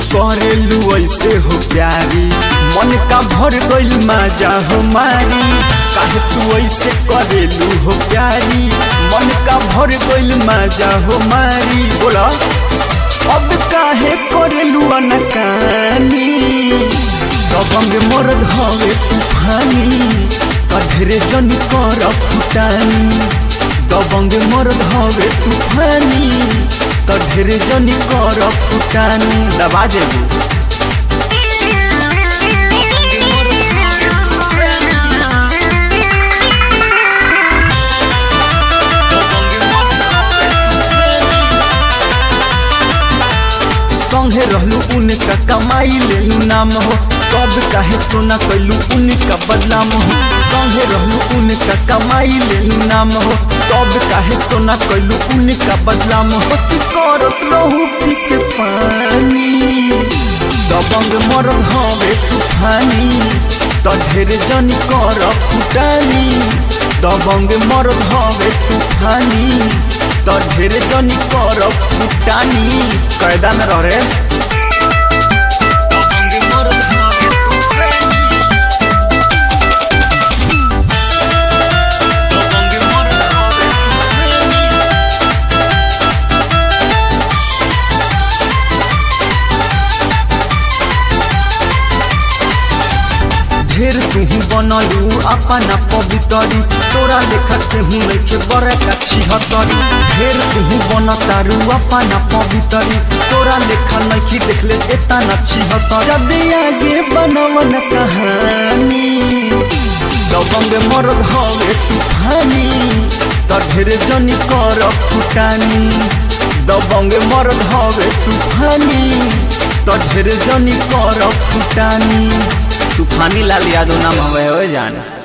करेलू ऐसे हो प्यारी मन का भर गइल माजा हो मारी काहे तू ऐसे करेलू हो प्यारी मन का भर गइल माजा हो मारी बोला अब काहे करेलू अनकानी दबंग मरद हवे तूफानी कधरे जन कर फुटानी दबंग मरद हवे तूफानी कधरे जन कर फुटानी दबा जेबू संगे रहलू उनका कमाई लेलू नाम हो कब काहे सोना कैलू उनका बदनाम हो संगे रहलू उनका कमाई लेलू नाम हो कब काहे सोना कैलू उनका बदनाम हो तू करत रहू पी के पानी दबंग मरद हवे तूफानी त ढेर जनी कर फुटानी दबंग मरद हवे तूफानी त ढेर जनी कर फुटानी कैदा में रह रे ढेर तुहू बनलू अपना पवितरी तोरा लेखा केहू लेखे बड़े का छिहत्तरी ढेर तुहू बनतारू अपना पवितरी तोरा लेखा नखी देखले एता न छिहत्तर जब आगे बनवन कहानी दबंग मरद हवे तूफानी त ढेर जनी कर फुटानी दबंग मरद हवे तूफानी त ढेर जनी कर फुटानी तूफानी लाल यादव नाम हवे हो जान